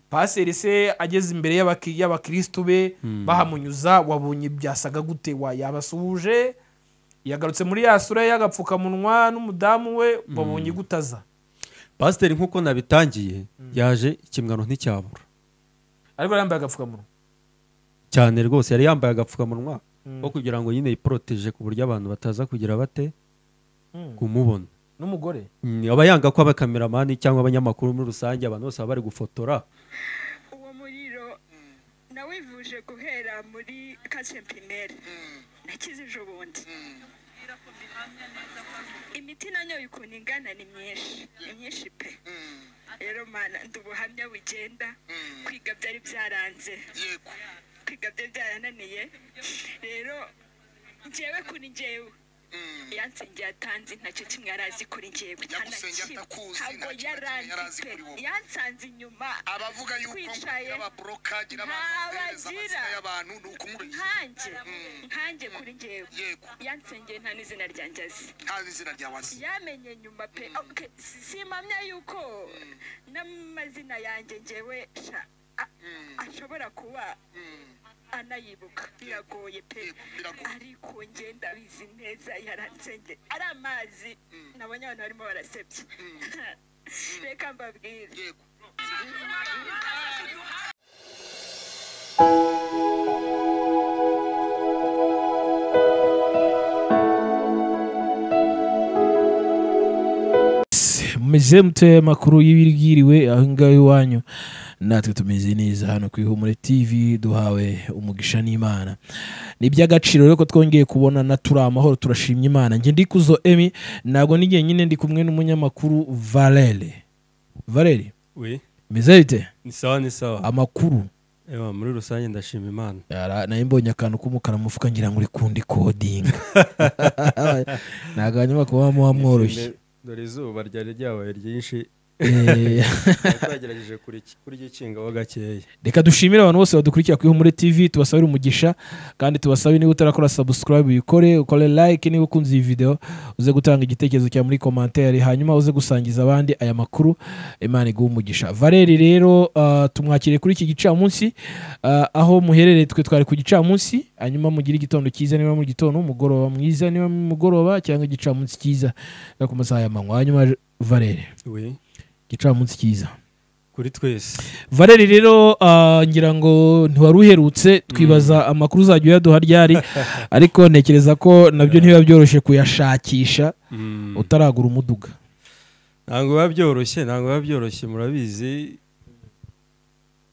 paseri se ageze imbere y'abaki- y'abakirisitu be bahamunyuza wabonye byasaga gute wa yabasuhuje yagarutse muri ya sura ye y'agapfukamunwa n'umudamu we wabonye gutaza pasiteri nk'uko nabitangiye yaje ikimwano nticyabura ariko yari yambaye agapfukamunwa cyane rwose yari yambaye agapfukamunwa ko kugira ngo nyine yiporoteje ku buryo abantu bataza kugira bate Mm. kumubona n'umugore Mm, aba yanga ko abakameramani cyangwa abanyamakuru muri rusange abantu bose baba bari gufotora uwo muriro nawivuje guhera muri kase pirimeri nakize ejo bundi imiti nanyoye ukuntu ingana ni myinshi ni myinshi pe rero mana ndi ubuhamya bugenda kwiga byari byaranze kwiga byari byarananiye rero njyewe kuri njyewe yansengeye atazi ntacyo kimwe yarazi kuri njyewe Yagusengeye atakuzi, ntabwo ntacyo na kimwe yarazi yarazi pe kuri wowe. yansanze inyuma abavuga yuko twicaye ababurokadi n'abantu nta bagira. bohereza amazina y'abantu ni ukumureshya nkanjye nkanjye kuri njyewe yego yansengeye nta n'izina ryanjye azi nta n'izina ryawe azi yamenye nyuma pe Okay, si- simpamya yuko n'amazina yanjye njyewe sha a- ashobora kuba anayibuka biragoye pe Yego, biragoye. ariko njye ndabizi neza yaransengeye ari amazi nabonye abantu barimo barasebye reka mbabwire yego mumeze muteye amakuru y'ibigiriwe aho ngaho iwanyu natwe tumeze neza hano ku ihumure tv duhawe umugisha n'imana ni iby'agaciro rero ko twongeye kubonana turi amahoro turashimye imana njye ndi kuzo emi ntabwo n'igihe nyine ndi kumwe n'umunyamakuru valere valere we meze bite ni sawa ni sawa amakuru Ewa, muri rusange ndashima imana Yara- nayo mbonye akantu k'umukara mu mufuka ngira ngo uri kundi kodinga ntabwo hanyuma kuba wamworoshye dore izuba ryari ryabaye ryinshi Eh, twagerageje kurya ikingaho gakeya reka dushimire abantu bose badukurikira kuri Humure TV tubasabire umugisha kandi tubasabe niba utarakora subscribe uyikore ukore like niba ukunze iyi video uze gutanga igitekerezo cyawe muri commentaire hanyuma uze gusangiza abandi aya makuru Imana iguhe umugisha Valeri rero ah, tumwakire kuri iki gicamunsi ah, aho muherereye twe twari ku gicamunsi hanyuma mugire igitondo cyiza niba mu gitondo umugoroba mwiza niba mu mugoroba cyangwa igicamunsi cyiza no ku masaha y'amanywa hanyuma Valeri we igicamunsi cyiza kuri twese Valeri rero ah, ngira ngo ntiwari uherutse twibaza amakuru uzajya uyaduha ryari ariko ntekereza ko nabyo ntibiba byoroshye kuyashakisha Mm. utaragura umuduga ntabwo biba byoroshye ntabwo biba byoroshye murabizi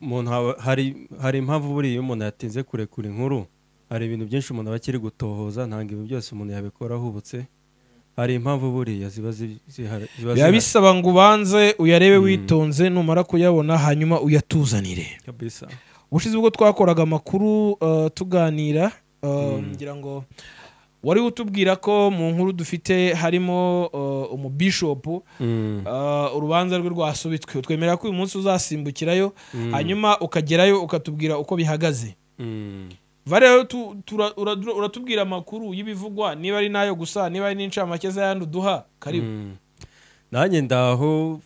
umuntu haba- hari hari impamvu buriya iyo umuntu yatinze kurekura inkuru hari ibintu byinshi umuntu aba akiri gutohoza ntabwo ibi byose umuntu yabikora ahubutse hari impamvu buriya ziba zi- zihari ziba biba zihari. bisaba ngo ubanze uyarebe witonze numara kuyabona hanyuma uyatuzanire kabisa ubushize ubwo twakoraga amakuru ah, tuganira ah, ngira ngo wari utubwira ko mu nkuru dufite harimo ah, umubishopu Mm. Uh, urubanza rwe rwasubitswe twemera ko uyu munsi uzasimbukirayo hanyuma ukagerayo ukatubwira uko bihagaze Mm. vare rero tu- tura- uradura- uratubwira amakuru y'ibivugwa niba ari n'ayo gusa niba ari n'incamake z'ayandi uduha karibu Mm. nanjye ndaho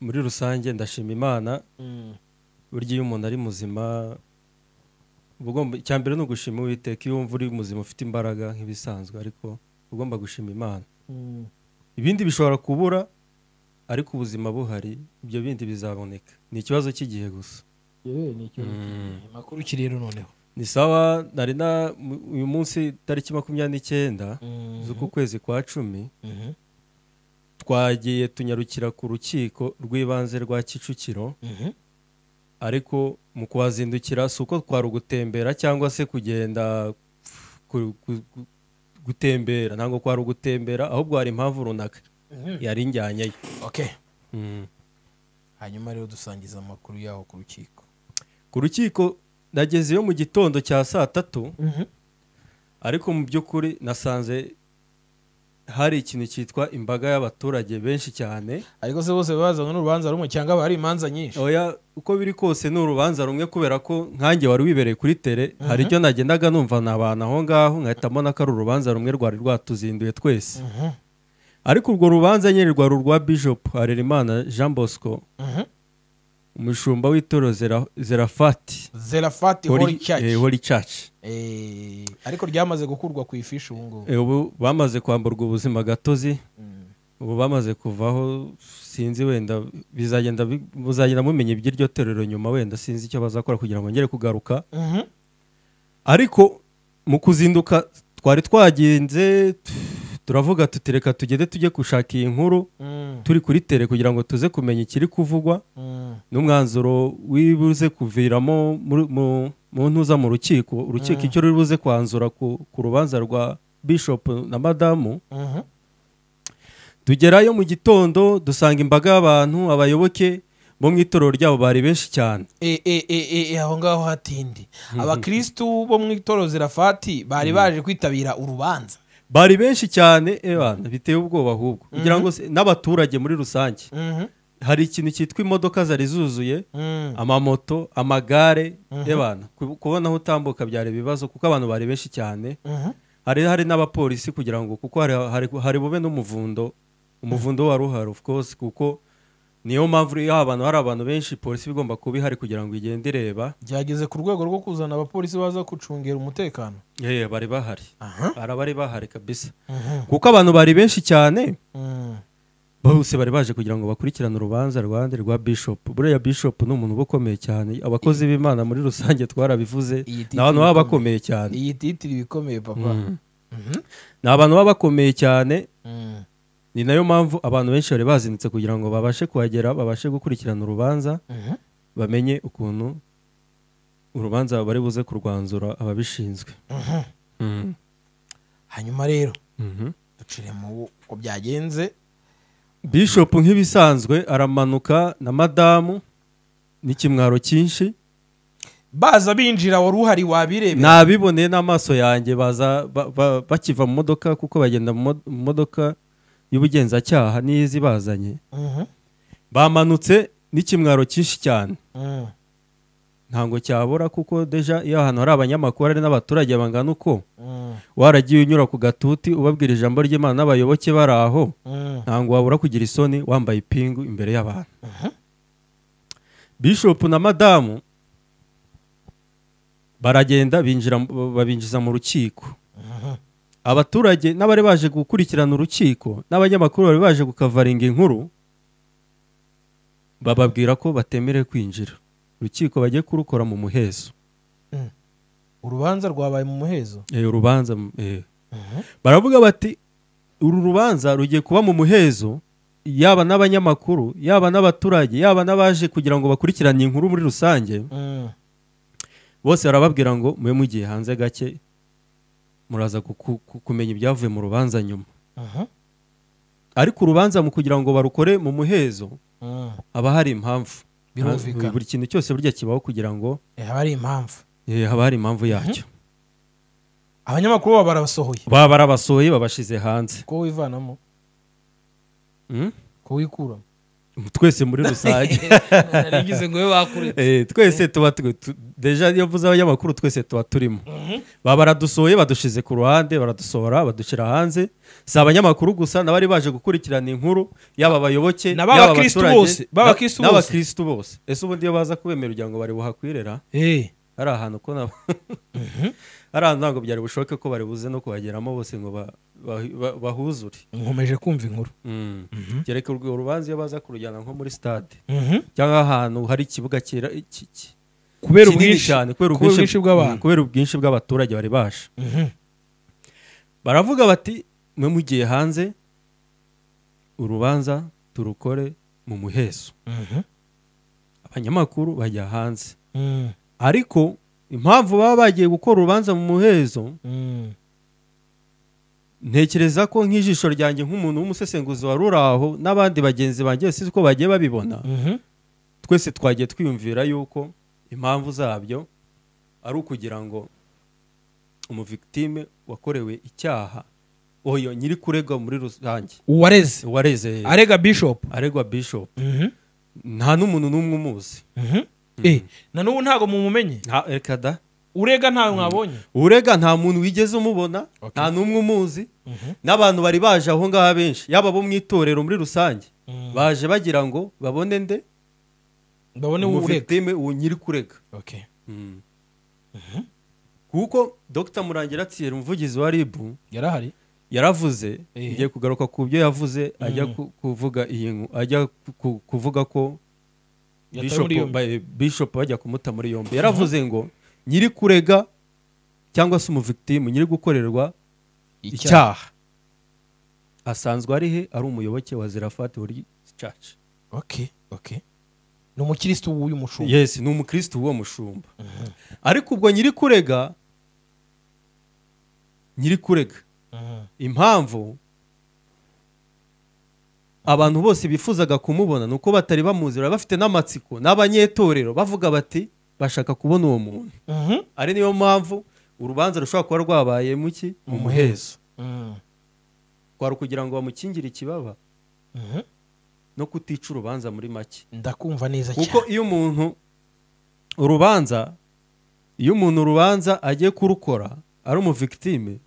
muri rusange ndashima imana burya iyo umuntu ari muzima uba ugomba icya mbere ni ugushima uwiteka iyo wumva uri muzima ufite imbaraga nk'ibisanzwe ariko uba ugomba gushima imana Mm. ibindi bishobora kubura ariko ubuzima buhari ibyo bindi bizaboneka ni ikibazo cy'igihe gusa Yewe, ni ikibazo cy'igihe. amakuru ki rero noneho ni sawa nari na mu- uyu munsi tariki makumyabiri n'icyenda Mhm. z'uku kwezi kwa cumi Mhm. twagiye tunyarukira ku rukiko rw'ibanze rwa kicukiro Mhm. ariko mu kuhazindukira si uko twari ugutembera cyangwa se kugenda ku- ku- ku- gutembera ntabwo kwari ugutembera ahubwo hari impamvu runaka yari njyanyeyo Okay. Mm. hanyuma rero dusangiza amakuru yaho ku rukiko ku rukiko nagezeyo mu gitondo cya saa tatu ariko mu by'ukuri nasanze hari ikintu cyitwa imbaga y'abaturage benshi cyane ariko se bose babazanywe n'urubanza rumwe cyangwa hari imanza nyinshi oya uko biri kose ni urubanza rumwe kubera ko nkanjye wari wibereye kuri tere hari icyo nagendaga numva ni abantu aho ngaho nkahita mbona ko ari urubanza rumwe rwari rwatuzinduye twese ariko urwo rubanza nyine rwari urwa bishop harerimana jean bosco umushumba w'itorero Zera- zerafati zerafati hori eh, cyacu Holy Church. ariko ryamaze gukurwa ku ifishi ubu ngubu Eh, ubu bamaze kwamburwa ubuzima gatozi ubu bamaze kuvaho sinzi wenda bizagenda bi- muzagenda mumenya iby'iryo torero nyuma wenda sinzi icyo bazakora kugira ngo bongere kugaruka Mhm. ariko mu kuzinduka twari twagenze tu- turavuga tuti reka tugende tujye gushaka iyi nkuru Mm, turi kuri tere kugira ngo tuze kumenya ikiri kuvugwa mm, n'umwanzuro wibuze kuviramo muri- mu- mu ntuza mu rukiko urukiko icyo ruri buze kwanzura ku ku rubanza rwa bishop na madamu mhm. tugerayo mu gitondo dusanga imbaga y'abantu abayoboke bo mu itorero ryabo bari benshi cyane E, e, e, e, aho ngaho hatindi abakirisitu bo mu itorero zerafati bari baje kwitabira urubanza bari benshi cyane ebana biteye ubwoba ahubwo kugira ngo se- n'abaturage muri rusange Mhm, hari ikintu cyitwa imodoka zari zuzuye mm, amamoto amagare ebana ku- kubona aho utambuka byari ibibazo kuko abantu bari benshi cyane mhm. hari hari n'abapolisi kugira ngo kuko hari, hari, hari bube n'umuvundo umuvundo wari uhari of course kuko niyo mpamvu iyo abantu hari abantu benshi polisi iba igomba kuba ihari kugira ngo igende ireba byageze ku rwego rwo kuzana abapolisi baza gucungera umutekano Yeye bari bahari hari abari bahari kabisa Mhm, kuko abantu bari benshi cyane mm. bose bari baje kugira ngo bakurikirane urubanza rwande rwa bishop buriya bishop ni umuntu uba ukomeye cyane abakozi b'imana muri rusange twarabivuze Iyi ni titiri abantu baba bakomeye cyane iyi titiri ibikomeye papa Mhm, ni abantu baba bakomeye cyane mm. ni nayo mpamvu abantu benshi bari bazinitse kugira ngo babashe kuhagera babashe gukurikirana urubanza Mhm. bamenye ukuntu urubanza bari buze kurwanzura ababishinzwe Mhm. hanyuma rero Mhm. ducire mu uko byagenze bishop nk'ibisanzwe aramanuka na madamu n'ikimwaro cyinshi baza binjira wari uhari wabirebera nabiboneye n'amaso yanjye baza ba- ba- bakiva mu modoka kuko bagenda mu mo- mu modoka y'ubugenzacyaha n'izi bazanye Mhm, bamanutse n'ikimwaro cyinshi cyane mm. ntabwo cyabura kuko deja iyo ahantu hari abanyamakuru hari n'abaturage bangana uko Mm, waragiye unyura ku gatuti ubabwira ijambo ry'imana n'abayoboke bari aho mm, ntabwo wabura kugira isoni wambaye ipingu imbere y'abantu bishop na madamu baragenda binjira babinjiza mu rukiko abaturage n'abari baje gukurikirana urukiko n'abanyamakuru bari baje gukavaringa inkuru bababwira ko batemerewe kwinjira urukiko bagiye kurukora mu muhezo mm. urubanza rwabaye mu muhezo Eh, urubanza eh. baravuga bati uru rubanza rugiye kuba mu muhezo yaba n'abanyamakuru yaba n'abaturage yaba n'abaje kugira ngo bakurikirane inkuru muri rusange Mm, bose barababwira ngo mube mugiye hanze gake muraza guku- ku- kumenya ibyavuye mu rubanza nyuma mhm, ariko urubanza mu kugira ngo barukore mu muhezo mm. haba hari impamvu Birumvikana. buri kintu cyose burya kibaho kugira ngo Eh, haba hari impamvu eh, haba hari impamvu yacyo abanyamakuru baba barabasohoye baba barabasohoye babashize hanze ko wivanamo Mm? ko wikuramo twese muri rusange narigize ngo we bakuretse Eh, twese tuba tu- tu- deja iyo mvuze abanyamakuru twese tuba turimo baba baradusohoye badushize ku ruhande baradusohora badushyira hanze si abanyamakuru gusa n'abari baje gukurikirana inkuru yaba abayoboke Ni ab'abakristu bose, b'abakristu bose. n'abakirisitu bose ese ubundi iyo baza kubemera ugira ngo bari buhakwirera Eh, hari ahantu ko nabo hari ahantu ntabwo byari bushoboke ko bari buze no kuhageramo bose ngo ba- ba- ba- bahuzure nkomeje kumva inkuru Mm. kereka urwo rubanza iyo baza kurujyana nko muri stade Mhm. cyangwa ahantu hari ikibuga kera- ki- ki- kubera kinini ubwinshi cyane kubera kubera ubwinshi ubwinshi bw'abantu Mm, kubera ubwinshi bw'abaturage bari baje Mhm. baravuga bati mwe mugiye hanze urubanza turukore mu muhezo Mhm. abanyamakuru bajya hanze Mm, ariko impamvu baba bagiye gukora urubanza mu muhezo mm, ntekereza ko nk'ijisho ryanjye nk'umuntu w'umusesenguzi wari uri aho n'abandi bagenzi banjye si ko bagiye babibona mhm. twese twagiye twiyumvira yuko impamvu zabyo ari ukugira ngo umuvictime wakorewe icyaha oyo nyiri kuregwa muri rusange uwareze wareze arega bishop aregwa bishop Mhm, nta n'umuntu n'umwe umuzi mhm. Eh, na n'ubu ntabwo mumumenye nta ekada urega ntawe mwabonye urega nta muntu wigeze umubona nta n'umwe umuzi n'abantu bari baje aho ngaho benshi yaba abo mu itorero muri rusange baje bagira ngo babone nde ndabona wowe urega umuvitime uwo nyiri kurega Okay. Mm. kuko dr murangira atiyeri umuvugizi wa ribu yari ahari yaravuze Eh. ngiye kugaruka ku byo yavuze ajya Mm. ku- kuvuga iyi nku- ajya ku- ku- kuvuga ko Yatawe bishop muri yombi. ba- bishop bajya kumuta muri yombi yaravuze ngo nyiri kurega cyangwa se umuvictimu nyiri gukorerwa icyaha asanzwe ari he ari umuyoboke wa zerafati wari church Okay, okay. ni umukirisitu w'uyu mushumba yes ni umukristo w'uwo mushumba ariko ubwo nyiri kurega nyiri kurega Mhm. impamvu abantu bose bifuzaga kumubona ni uko batari bamuzi bari bafite n'amatsiko n'abanyetorero bavuga bati bashaka kubona uwo muntu Mhm. ari niyo mpamvu urubanza rushobora kuba rwabaye mu ki mu muhezo Mhm. kwari ukugira ngo bamukingire ikibaba Mhm. no kutica urubanza muri make ndakumva neza kuko cyane iyo umuntu urubanza iyo umuntu urubanza agiye kurukora ari umuvictime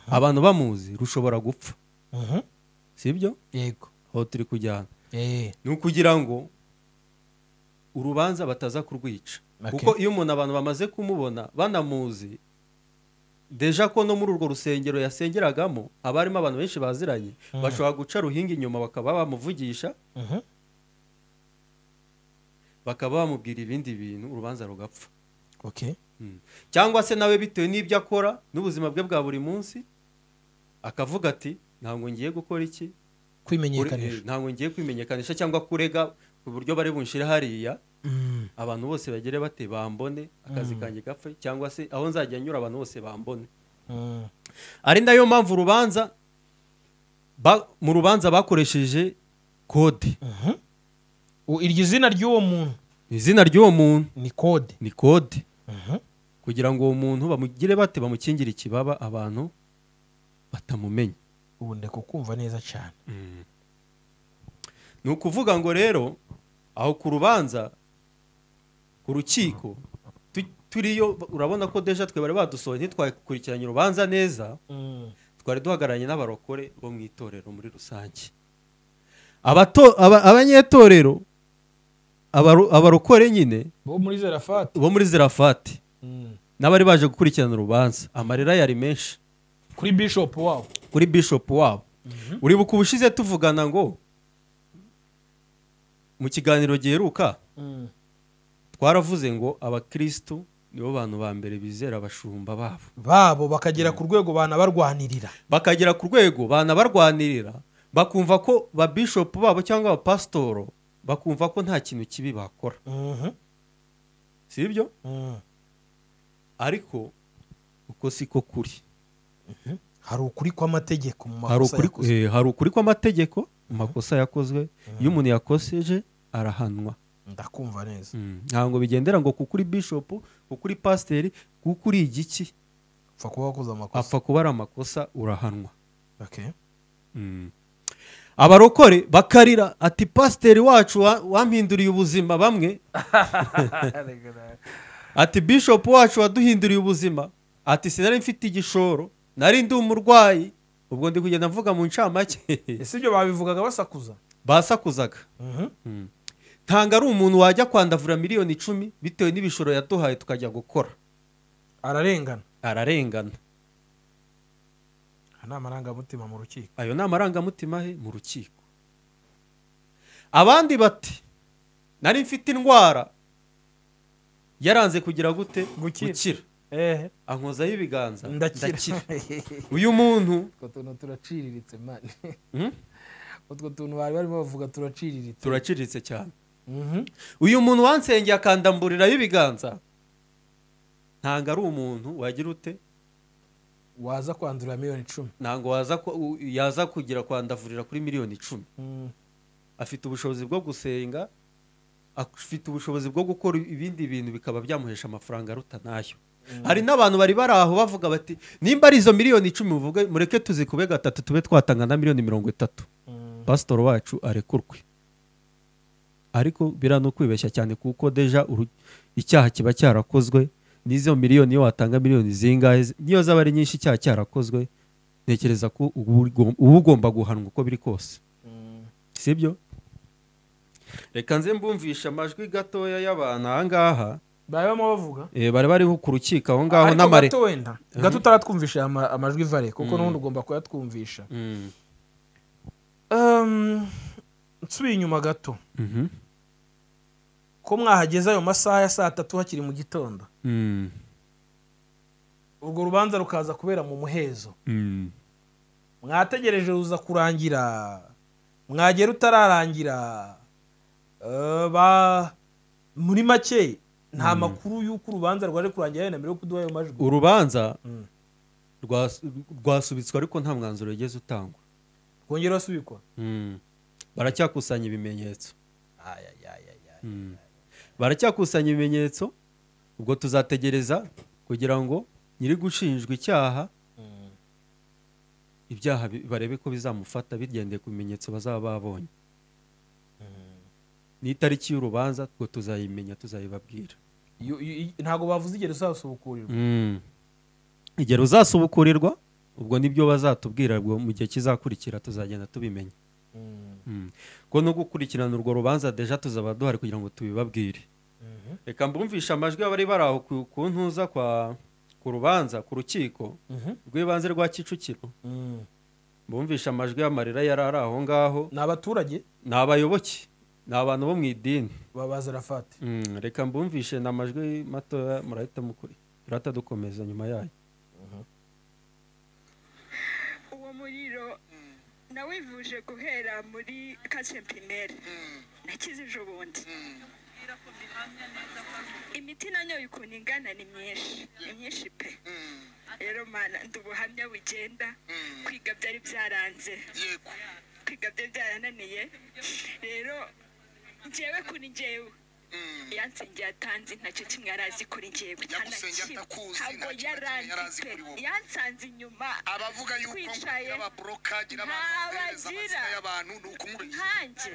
abantu bamuzi rushobora gupfa Mhm. sibyo yego aho turi kujyana Eh, ni ukugira ngo urubanza bataza kurwica Okay. kuko iyo umuntu abantu bamaze kumubona banamuzi deja ko no muri urwo rusengero yasengeragamo haba harimo abantu benshi baziranye bashobora guca ruhinga inyuma bakaba bamuvugisha Mhm. bakaba bamubwira ibindi bintu urubanza rugapfa Okay. Mm. cyangwa se nawe bitewe n'ibyo akora n'ubuzima bwe bwa buri munsi akavuga ati ntabwo ngiye gukora iki Kure- kwimenyekanisha eh, ntabwo ngiye kwimenyekanisha cyangwa kurega ku buryo bari bunshire hariya Mm. abantu bose bagere bate bambone akazi kanjye gapfe cyangwa se aho nzajya nyura abantu bose bambone Mm. ari nayo mpamvu urubanza ba- mu rubanza bakoresheje kode Mhm. U- iryo zina ry'uwo muntu izina ry'uwo muntu ni kode ni kode Mhm. kugira ngo uwo muntu bamugire bate bamukingire ikibaba abantu batamumenya ubu ndeka kumva neza cyane ni ukuvuga ngo rero aho ku rubanza ku rukiko tu- turiyo urabona ko deja twe bari badusohoye ntitwakurikiranye urubanza neza twari duhagararanye n'abarokore bo mu itorero muri rusange Abato- aba- abanyetorero abaro- abarokore nyine bo muri zerafati bo muri zirafati n'abari baje gukurikirana urubanza amarira yari menshi kuri bishopu wabo kuri bishop wabo uribuka ubushize tuvugana ngo mu kiganiro giheruka twaravuze ngo abakristu nibo bantu ba mbere bizera abashumba babo babo bakagera ku rwego banabarwanirira bakagera ku rwego banabarwanirira bakumva ko ba bishop babo cyangwa abapasitoro bakumva ko nta kintu kibi bakora Mhm. si ibyo Mm. ariko uko siko kuri hari ukuri kw'amategeko mu hari makosa ukuri yakoze. eh, hari ukuri kw'amategeko mu makosa yakozwe iyo umuntu yakoseje arahanwa ndakumva neza Mm, ntabwo bigendera ngo kuko uri bishop kuko uri pasiteri kuko uri igiki upfa kuba wakoze amakosa apfa kuba ari amakosa urahanwa Okay. Mm. abarokore bakarira ati pasiteri wacu wa- wampinduriye ubuzima bamwe ati bishop wacu waduhinduriye ubuzima ati sinari mfite igishoro nari ndi umurwayi ubwo ndi kugenda mvuga mu ncamake ese ibyo babivugaga basakuza basakuzaga Mm. ntabwo ari umuntu wajya kwandavura miliyoni icumi bitewe n'ibishoro yaduhaye tukajya gukora ararengana ararengana aha ni amarangamutima mu rukiko ayo ni amarangamutima he mu rukiko abandi bati nari mfite indwara yaranze kugira gute Gukira. gukira ankozaho ibiganza ndakira uyu muntu utwo tuntu turaciriritse mani mm, utwo tuntu bari barimo bavuga turaciriritse turaciriritse cyane Mhm. uyu muntu wansengeye akandamburirayo ibiganza ntabwo ari umuntu wagira ute waza kwandura miliyoni icumi ntabwo waza ku- u- yaza kugira kwandavurira kuri miliyoni icumi Mm. afite ubushobozi bwo gusenga afite ubushobozi bwo gukora ibindi bintu bikaba byamuhesha amafaranga aruta nayo hari n'abantu bari bari aho bavuga bati nimba ari izo miliyoni icumi muvuge mureke tuzikube gatatu tube twatanga na miliyoni mirongo itatu Mm. pasitori wacu arekurwe ariko biriya ni ukwibeshya cyane kuko deja uru- icyaha kiba cyarakozwe n'izo miliyoni iyo watanga miliyoni zingahe zi- niyo zaba ari nyinshi icyaha cyarakozwe ntekereza ko uba ugomba guhanwa uko biri kose Mm. sibyo reka nze mbumvisha amajwi gatoya y'abantu aha ngaha bari barimo bavuga eh, bari bariho ku rukiko aho ngaho ariko n'amare gato wenda gato utaratwumvisha ama- amajwi vare kuko n'ubundi ugomba kuyatwumvisha Mm. Um, nsubiye inyuma gato Mhm. ko mwahageze ayo masaha ya saa tatu hakiri mu gitondo Mm. urwo rubanza rukaza kubera mu muhezo Mm. mwategereje ruza kurangira mwagera utararangira Eh, ba- muri make nta makuru y'uko urubanza rwari kurangira yenda mbere yo kuduha ayo majwi urubanza Mm. rwas- rwasubitswe ariko nta mwanzuro wigeze utangwa rwongera wasubikwa Mm. baracyakusanya ibimenyetso Ay, ay, ay, ay, ay. Mm. baracyakusanya ibimenyetso ubwo tuzategereza kugira ngo nyiri gushinjwa icyaha ibyaha bi- barebe ko bizamufata bigendeye ku bimenyetso bazaba babonye n'itariki y'urubanza ubwo tuzayimenya tuzayibabwira Iyo- iyo- iyo- ntabwo bavuze igihe uzasubukurirwa Mm. igihe ruzasubukurirwa ubwo nibyo bazatubwira ubwo mu gihe kizakurikira tuzagenda tubimenya Mm. kuko no gukurikirana urwo rubanza deja tuzaba duhari kugira ngo tubibabwire reka mbumvishe amajwi y'abari bari aho ku- ku ntuza kwa ku rubanza ku rukiko rw'ibanze rwa kicukiro mbumvishe amajwi y'amarira yari ari aho ngaho ni abaturage ni abayoboke ni abantu bo mu idini babaza rafati Mm, reka mbumvishe ni amajwi matoya murahita mukuri turahita dukomeza nyuma yayo uwo muriro nawivuje guhera muri kase pirimeri nakizije ubundi imiti nanyoye ukuntu ingana ni myinshi ni myinshi pe rero mana ndi ubuhamya bugenda kwiga byari byaranze yego kwiga byari byarananiye rero njyewe kuri njyewe Mm. yansengeye atanzi ntacyo kimwe yari azi kuri njyewe Yagusengeye atakuzi, ntabwo ntacyo na kimwe yari yari azi azi pe kuri wowe. yansanze inyuma abavuga yuko Twicaye. y'ababurokage n'abantu Nta bakohereza bagira. amazina y'abantu ni ukumureshya nkanjye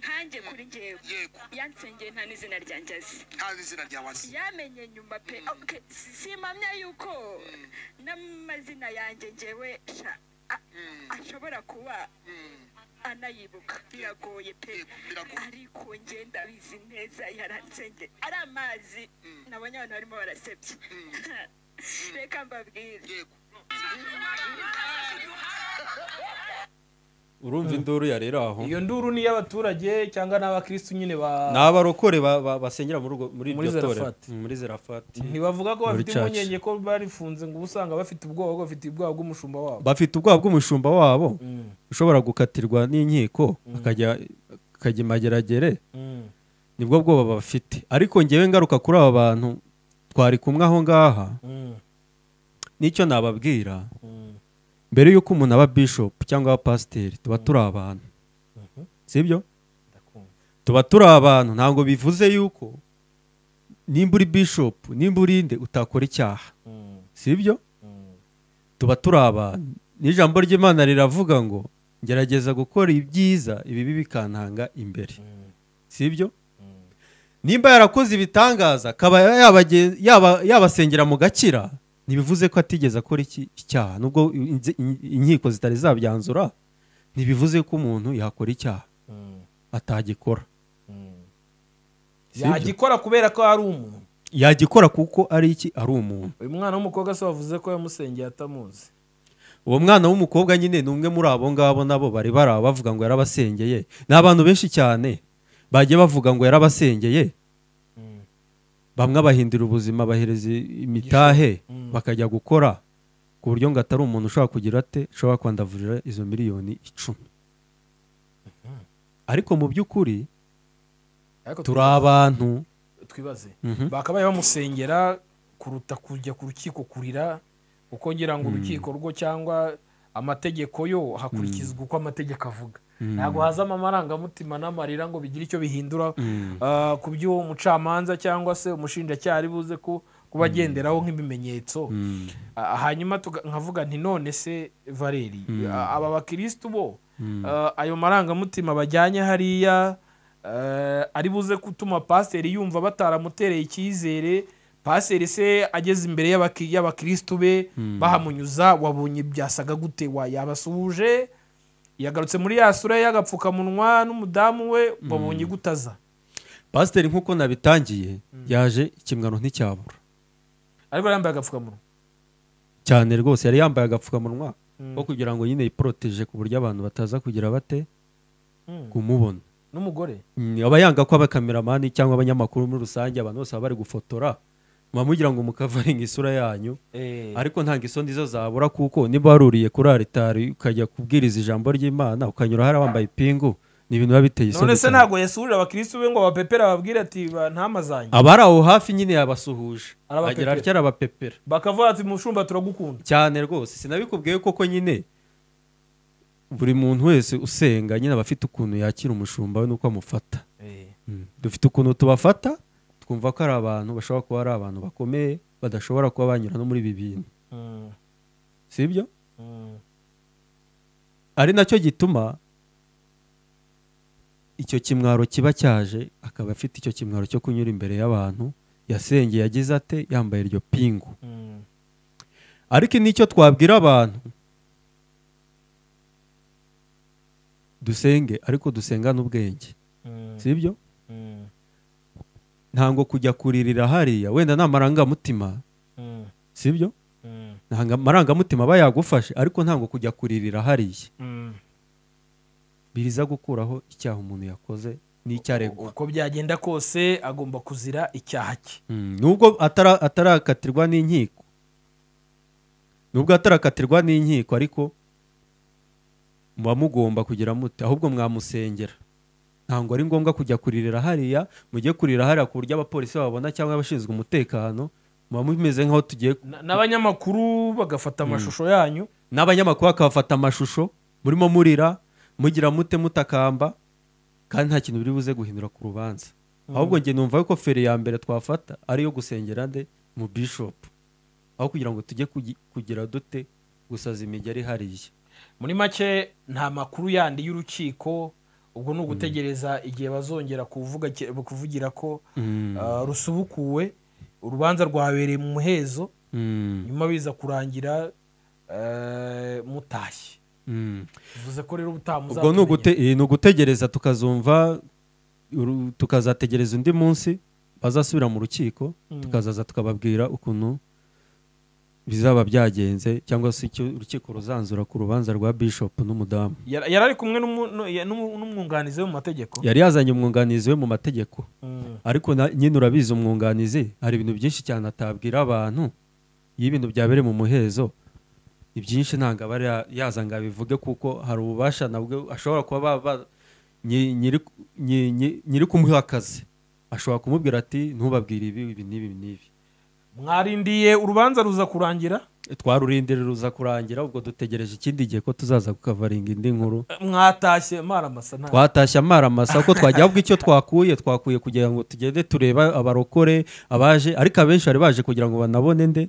nkanjye kuri njyewe yego yansengeye nta n'izina ryanjye azi nta n'izina rya wasi yamenye nyuma pe Okay, si- simpamya yuko n'amazina yanjye njyewe sha a- ashobora kuba anayibuka biragoye pe Yego, biragoye. ariko njye ndabizi neza yaransengeye ari amazi nabonye abantu barimo barasebye reka mbabwire yego urumva induru yarera aho iyo nduru ni iy'abaturage cyangwa n'abakirisitu nyine ni ba abarokore ba- ba- basengera muri urwo- muri Muri iryo torero Zarafati. Mm, muri zerafati ntibavuga ko Muri bafite church. impungenge ko barifunze ngo uba usanga bafite ubwoba ko bafite ubwoba bw'umushumba wabo bafite ubwoba bw'umushumba wabo Mm, ushobora gukatirwa n'inkiko akajya akajya imageragere mm, nibwo bwoba bafite ariko ngewe ngaruka kuri aba bantu twari kumwe aho ngaha mm, n'icyo nababwira mm. mbere y'uko umuntu aba bishopu cyangwa aba pasiteri tuba turi abantu sibyo Ndakumva. tuba turi abantu ntabwo bivuze yuko nimba uri bishopu nimba urinde utakora icyaha Mm, sibyo mm, tuba turi abantu n'ijambo ry'imana riravuga ngo ngerageza gukora ibyiza ibibi bikantanga imbere mm, sibyo mm. nimba yarakoze ibitangaza akaba yabagen- yaba- yabasengera mu gakira ntibivuze ko atigeze akora iki- icyaha nubwo inze- in- inkiko zitari zabyanzura ntibivuze ko umuntu yakora icyaha Mm, atagikora mm. Sibyo. yagikora kubera ko ari umuntu yagikora kuko ari iki ari umuntu uyu mwana w'umukobwa se wavuze ko yamusengeye atamuzi uwo mwana w'umukobwa nyine ni umwe muri abo ngabo nabo bari bari aho bavuga ngo yarabasengeye ni abantu benshi cyane bagiye bavuga ngo yarabasengeye Mm. bamwe abahindura ubuzima bahereza imitahe Mm. bakajya gukora ku buryo ngo atari umuntu ushobora kugira ate ushobora kwandavurira izo miliyoni icumi ariko mu by'ukuri ariko turi abantu twibaze Mhm. bakabaye bamusengera kuruta kujya ku rukiko kurira kuko ngira ngo urukiko rwo cyangwa amategeko yo hakurikizwa uko amategeko avuga ntabwo hazamo amarangamutima n'amarira ngo bigire icyo bihindura ah, ku by'uwo mucamanza cyangwa se umushinjacyaha ari buze ku- kuba agenderaho nk'ibimenyetso Mm. Ah, hanyuma tuga- nkavuga nti none se valeri ah, aba bakirisitu bo ah, ayo marangamutima bajyanye hariya ah, ari buze gutuma pasiteri yumva bataramutereye icyizere pasiteri se ageze imbere y'abaki- y'abakirisitu be bahamunyuza wabonye byasaga gute wa- yabasuhuje yagarutse muri ya sura ye y'agapfukamunwa n'umudamu we babonye gutaza pasiteri nk'uko nabitangiye yaje ikimwano nticyabura ariko yari yambaye agapfukamunwa cyane rwose yari yambaye agapfukamunwa Mm. ko kugira ngo nyine yiporoteje ku buryo abantu bataza kugira bate Mm. kumubona n'umugore Mm, aba yanga ko abakameramani cyangwa abanyamakuru muri rusange abantu bose baba bari gufotora muba mugira ngo mukavaringa isura yanyu ariko ntabwo isoni zo zabura kuko niba waruriye kuri aritari ukajya kubwiriza ijambo ry'imana ukanyura hariya wambaye ipingu ni ibintu biba biteye isoni none se cyane. ntabwo yasurira abakirisitu be ngo abapepere ababwire ati "Ba- ntamazanye abari aho hafi nyine yabasuhuje Arabapepera. agira atya arabapepera bakavuga ati mushumba turagukunda cyane rwose sinabikubwiye koko nyine buri muntu wese usenga nyine aba afite ukuntu yakira umushumba we n'uko amufata Mm. dufite ukuntu tubafata twumva ko ari abantu bashobora kuba ari abantu bakomeye badashobora kuba banyura no muri ibi bintu Mm. si ibyo Mm. ari nacyo gituma icyo kimwaro kiba cyaje akaba afite icyo kimwaro cyo kunyura imbere y'abantu yasengeye yagize ate yambaye iryo pingu Mm. ariko n'icyo twabwira abantu dusenge ariko dusengane ubwenge Mm. si ibyo Mm. ntango kujya kuririra hariya wenda nta marangamutima Mm. si ibyo Mm. nta marangamutima aba yagufashe ariko ntango kujya kuririra hariya Mm. biriza gukuraho icyaha umuntu yakoze n'icyaregwa uko byagenda kose agomba kuzira icyaha cye Mm, nubwo atara- atarakatirwa n'inkiko nubwo atarakatirwa n'inkiko ariko muba mugomba kugira mute ahubwo mwamusengera ntabwo ari ngombwa kujya kuririra hariya mujye kurira hariya ku buryo abapolisi babona cyangwa abashinzwe umutekano muba mumeze nk'aho tugiye Na- n'abanyamakuru bagafata amashusho yanyu n'abanyamakuru bakabafata amashusho murimo murira mugira mute mutakamba kandi nta kintu biri buze guhindura ku rubanza ahubwo njye numva ko feri ya mbere twafata ari iyo gusengera nde mu bishopu aho kugira ngo tujye kugi- kugira dute gusaza imigeri hariya muri make nta makuru yandi y'urukiko ubwo ni ugutegereza igihe bazongera kuvuga ki- kuvugira ko ah, rusubukuwe urubanza rwabereye mu muhezo Mm, nyuma biza kurangira eh, mutashye mm. bivuze ko rero ubutaha ubwo ni muzatumenya. ugute- eh, ni ugutegereza tukazumva uru- tukazategereza undi munsi bazasubira mu rukiko tukazaza tukababwira ukuntu bizaba byagenze cyangwa se icyo urukiko ruzanzura ku rubanza rwa bishopu n'umudamu Yar- yari ari kumwe n'umu- n'u- ya- n'umu- n'umwunganizi we mu mategeko yari yazanye umwunganizi we mu mategeko Mm. ariko na- nyine urabizi umwunganizi hari ibintu byinshi cyane atabwira abantu iyo ibintu byabereye mu muhezo ibyinshi ntabwo aba ari- yaza ngo abivuge kuko hari ububasha nabwo ashobora kuba ba- ba- nyi- nyiri- nyi- nyi- nyiri kumuha akazi ashobora kumubwira ati ntubabwire ibi ibi n'ibi n'ibi mwarindiye urubanza ruza kurangira twarurindire ruza kurangira ubwo dutegereje ikindi gihe ko tuzaza kukavaringa indi nkuru mwatashye mara masa nta twatashye amaramasa ko twajya ubwo icyo twakuye twakuye kugira ngo tugende tureba abarokore abaje ariko abenshi bari baje kugira ngo banabone nde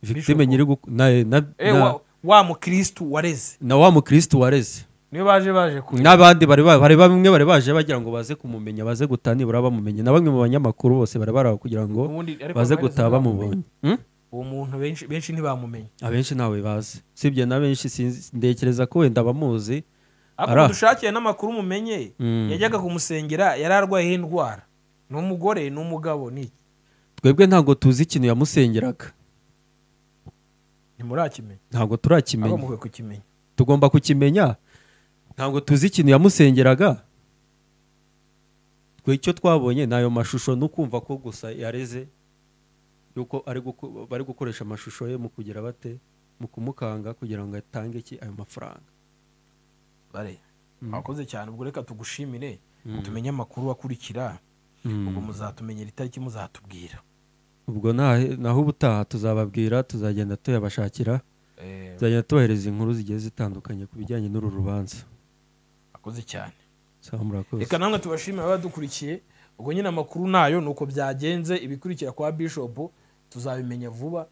victime Bishop. nyiri guku- na, na, Eh, na, wa- wa mukirisitu wareze na wa mukristo wareze niyo baje baje kureba n'abandi bari ba- bari bamwe bari baje bagira ngo baze kumumenya baze gutaha nibura bamumenye na bamwe mu banyamakuru bose bari baraho kugira ngo Ubundi ariko baze amaherezo gutaha bamubonye ntibamumenye. Hmm? uwo muntu benshi benshi ntibamumenye abenshi ntawe bazi sibye na benshi sinzi- ntekereza ko wenda abamuzi ariko Ara. dushakiye n'amakuru mumenye Mm. yajyaga kumusengera yari arwayeho indwara ni umugore ni umugabo ni iki twebwe ntabwo tuzi ikintu yamusengeraga ntimurakimenya ntabwo turakimenya ahubwo mukwiye kukimenya tugomba kukimenya ntabwo tuzi ikintu yamusengeraga twe icyo twabonye ni ayo mashusho no kumva ko gusa yareze yuko ari guko- bari gukoresha amashusho ye mu kugira bate mu kumukanga kugira ngo atange iki ayo mafaranga bare mwakoze cyane ubwo reka tugushimire tumenye amakuru akurikira ubwo muzatumenyera itariki muzatubwira ubwo nahe- naho ubutaha tuzababwira tuzagenda tuyabashakira Eh, tuzagenda tubahereza inkuru zigiye zitandukanye ku bijyanye n'uru rubanza mwakoze cyane sawa murakoze reka namwe tubashimire abadukurikiye ubwo nyine amakuru nayo ni uko byagenze ibikurikira kwa bishop tuzabimenya vuba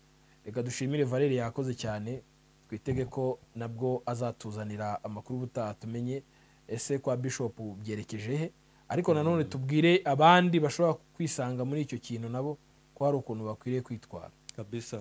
reka dushimire valeri yakoze cyane twitege ko nabwo azatuzanira amakuru ubutaha tumenye ese kwa bishop byerekeje he ariko nanone tubwire abandi bashobora kwisanga muri icyo kintu nabo ko hari ukuntu bakwiriye kwitwara kabisa